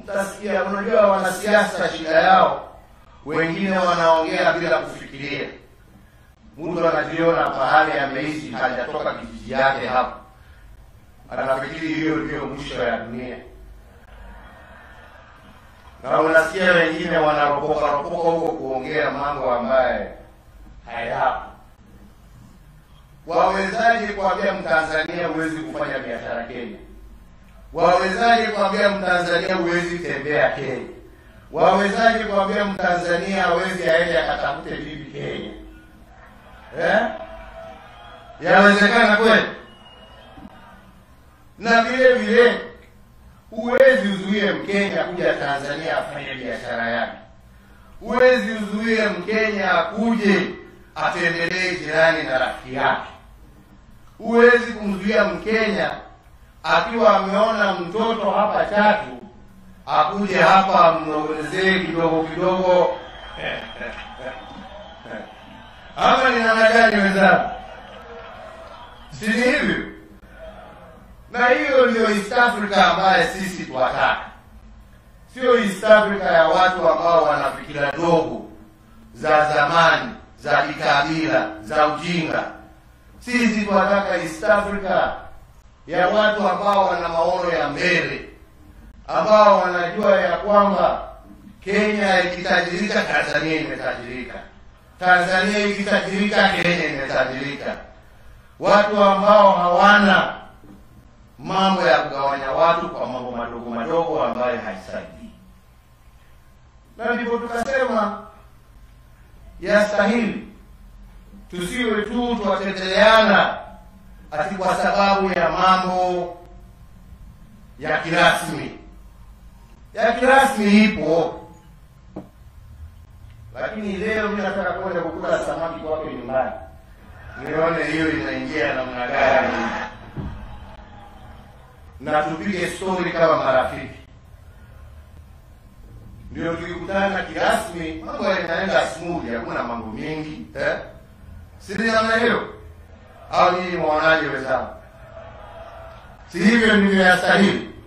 Utasikia, unajua wanasiasa shida yao, wengine wanaongea bila kufikiria. Mtu anajiona pahali ameishi hajatoka kijiji yake hapo, anafikiri hiyo ndio mwisho ya dunia, na unasikia wengine wanaropoka ropoka huko kuongea mambo ambaye hayapo. Wawezaje kuambia Mtanzania huwezi kufanya biashara Kenya? Wawezaje kuambia Mtanzania huwezi tembea Kenya? Wawezaje kuambia Mtanzania hawezi aende akatafute bibi Kenya? Eh? Yawezekana kweli? Na vile vile huwezi uzuie Mkenya kuja Tanzania afanye biashara yake. Huwezi uzuie Mkenya akuje atembelee jirani na rafiki yake. Huwezi kumzuia Mkenya akiwa ameona mtoto hapa Chatu akuje hapa amnong'onezee kidogo kidogo. Ama ni namna gani wenzangu? Si ni hivyo? Na hiyo ndio East Africa ambaye sisi twataka, sio East Africa ya watu ambao wana fikira ndogo za zamani za kikabila za ujinga. Sisi tunataka East Africa ya watu ambao wana maono ya mbele, ambao wanajua ya kwamba Kenya ikitajirika, Tanzania imetajirika, Tanzania ikitajirika, Kenya imetajirika. Watu ambao hawana mambo ya kugawanya watu kwa mambo madogo madogo ambayo haisaidii, na ndipo tukasema yastahili tusiwe tu twateteleana ati kwa sababu ya mambo ya kirasmi. Ya kirasmi ipo, lakini leo mimi nataka kwenda kukula samaki kwake nyumbani, nione hiyo inaingia namna gani, na tupige stori kama marafiki. Ndio tukikutana kirasmi, mambo yanaenda smooth, hakuna mambo mengi eh? Si ni namna hiyo? Au nyinyi mwaonaje wenzangu? Si hivyo ndivyo yastahili?